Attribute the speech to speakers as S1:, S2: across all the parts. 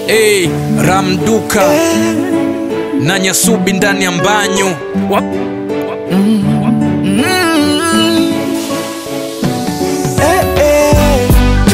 S1: Hey, Ramduka na Nyasubi ndani ya mbanyu Wap.
S2: Eh, eh.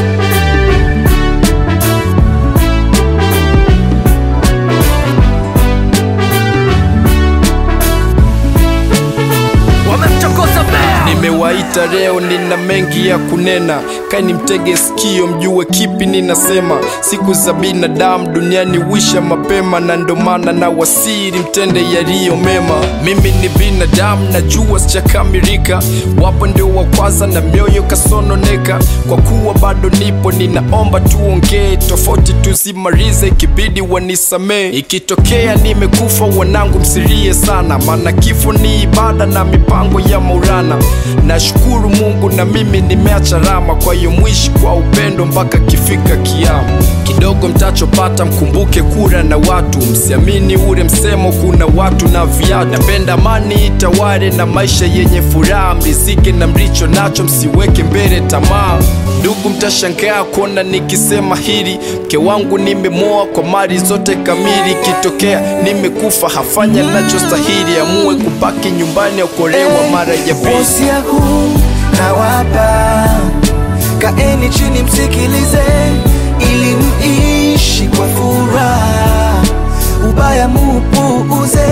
S1: Wamemchokoza bea
S2: Nimewaita leo, nina mengi ya kunena, kaini mtege sikio, mjue kipi ninasema. Siku za binadamu duniani wisha mapema, na ndo maana na wasiri mtende yaliyo mema. Mimi ni binadamu, najua sijakamilika, wapo ndio wa kwanza na mioyo kasononeka. Kwa kuwa bado nipo, ninaomba tuongee, tofauti tuzimalize, ikibidi wanisamee. Ikitokea nimekufa, wanangu msilie sana, maana kifo ni ibada na mipango ya Maulana. Nashukuru Mungu na mimi nimeacha rama, kwa hiyo mwishi kwa upendo mpaka kifika kiama. Kidogo mtachopata mkumbuke kura na watu, msiamini ule msemo, kuna watu na viatu. Napenda amani itawale na maisha yenye furaha, mrizike na mlicho nacho, msiweke mbele tamaa. Ndugu, mtashangaa kuona nikisema hili, mke wangu nimemoa kwa mali zote kamili. Ikitokea nimekufa, hafanya nachostahili, amue kubaki nyumbani, okolewa mara ya pili.
S3: Wosia huu nawapa, kaeni chini msikilize, ili muishi kwa furaha, ubaya mupuuze,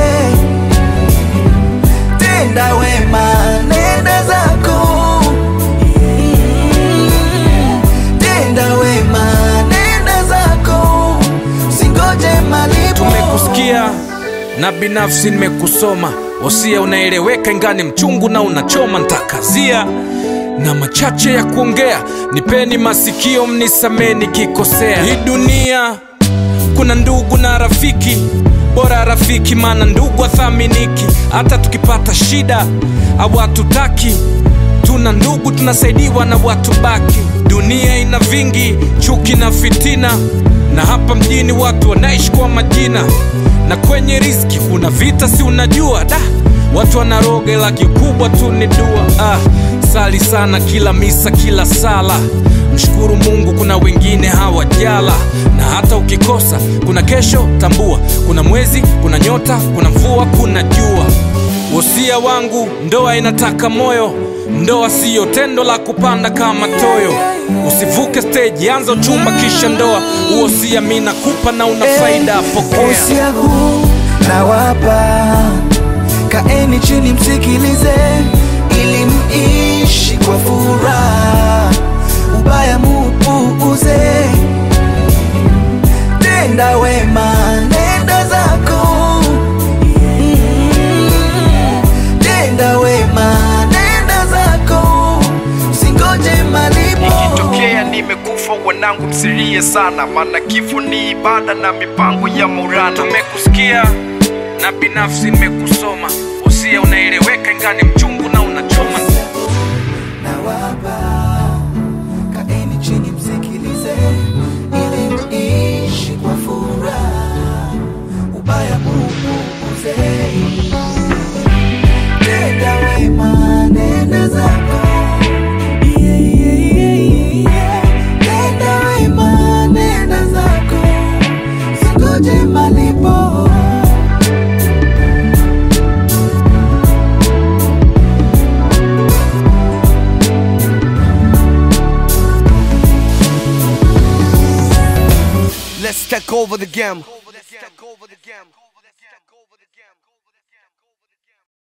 S3: tenda wema, nenda zako, Mm, tenda wema, nenda zako, singoje malipo.
S1: Tumekusikia na binafsi nimekusoma, wosia unaeleweka, ingani mchungu na unachoma, ntakazia na machache ya kuongea, nipeni masikio, mnisamee nikikosea. Hii dunia kuna ndugu na rafiki, bora rafiki, maana ndugu athaminiki. Hata tukipata shida hawatutaki, tuna ndugu tunasaidiwa na watu baki. Dunia ina vingi, chuki na fitina, na hapa mjini watu wanaishi kwa majina, na kwenye riski kuna vita, si unajua da watu wanaroga, ila kikubwa tu ni dua. Ah, sali sana kila misa, kila sala mshukuru Mungu, kuna wengine hawajala, na hata ukikosa kuna kesho, tambua kuna mwezi, kuna nyota, kuna mvua, kuna jua. Wosia wangu, ndoa inataka moyo, ndoa siyo tendo la kupanda kama toyo. Usivuke stage, anza uchumba kisha ndoa. Uosia mi nakupa na una faida, pokea.
S3: Wosia huu nawapa, kaeni chini msikilize, ili muishi kwa furaha, ubaya mupuuze, tenda wema, nenda zako, Mm, tenda wema, nenda zako, singoje malipo.
S2: Ikitokea nimekufa, wanangu msilie sana, maana kifo ni ibada na mipango ya Maulana.
S1: Tumekusikia na binafsi nimekusoma, wosia unaeleweka, ingani mchungu na unachoma.
S3: nawapa kaeni chini msikilize ili muishi kwa furaha ubaya mupuuze tenda wema nenda zako Yeah, yeah, yeah, yeah. Tenda wema nenda zako singoje malipo
S4: Let's take over the game.